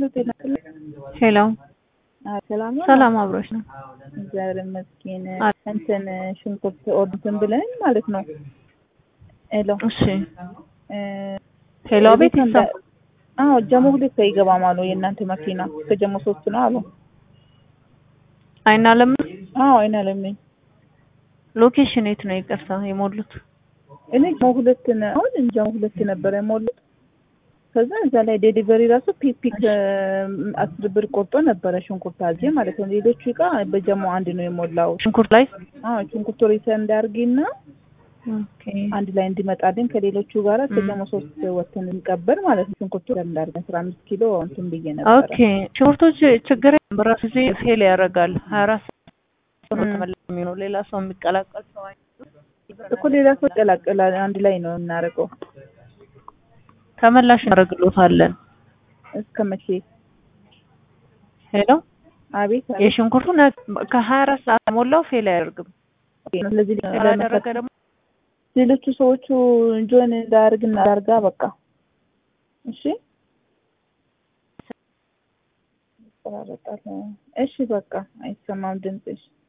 ጤና ይስጥልኝ። ሄሎ አዎ፣ ሰላም ነው? ሰላም አብሮሽ ነው። እግዚአብሔር ይመስገን። አለ። እንትን ሽንኩርት ኦርድን ብለን ማለት ነው። ሄሎ እሺ እ ሄሎ ቤት እንደ- ይሰማል? አዎ ጀሞ ሁለት አይገባም አሉ የእናንተ መኪና እስከ ጀሞ ሶስት ነው አሉ። አይና ለም አዎ አይና ለምኝ ሎኬሽን የት ነው? ይቅርታ የሞሉት እኔ ጀሞ ሁለት ነው አሁን ጀሞ ሁለት ነበረ የሞሉት። ከዛ እዛ ላይ ዴሊቨሪ ራሱ ፒክ ፒክ አስር ብር ቆርጦ ነበረ ሽንኩርት አዜ ማለት ነው። ሌሎቹ እቃ በጀሞ አንድ ነው የሞላው። ሽንኩርት ላይ አዎ ሽንኩርቱ ሪሰን እንዳርጊና ኦኬ አንድ ላይ እንዲመጣልን ከሌሎቹ ጋር ም። ከጀሞ ሶስት ወተን እንቀበል ማለት ነው። ሽንኩርቱ እንዳርገን አስራ አምስት ኪሎ እንትን ብዬ ነበረ። ኦኬ ሽንኩርቶች ችግር የለም። በራሱ ጊዜ ፌል ያደርጋል። ሀያ አራት ሰዓት ነው ም። ተመላሽ የሚሆነው ሌላ ሰው የሚቀላቀል ሰው አይኖርም። እኮ ሌላ ሰው ይቀላቀላል። አንድ ላይ ነው የምናደርገው። ተመላሽ እናደርግሎታለን። እስከ መቼ? ሄሎ አቤት አቤት። የሽንኩርቱ ነ- ከሀያ አራት ሰዓት ሞላው ፌል አያደርግም። ስለዚህ ካላደረገ ደግሞ ሌሎቹ ሰዎቹ ጆን እንዳያርግና ዳርጋ በቃ እሺ ይቆራረጣል። እሺ በቃ አይሰማም ድምፅሽ።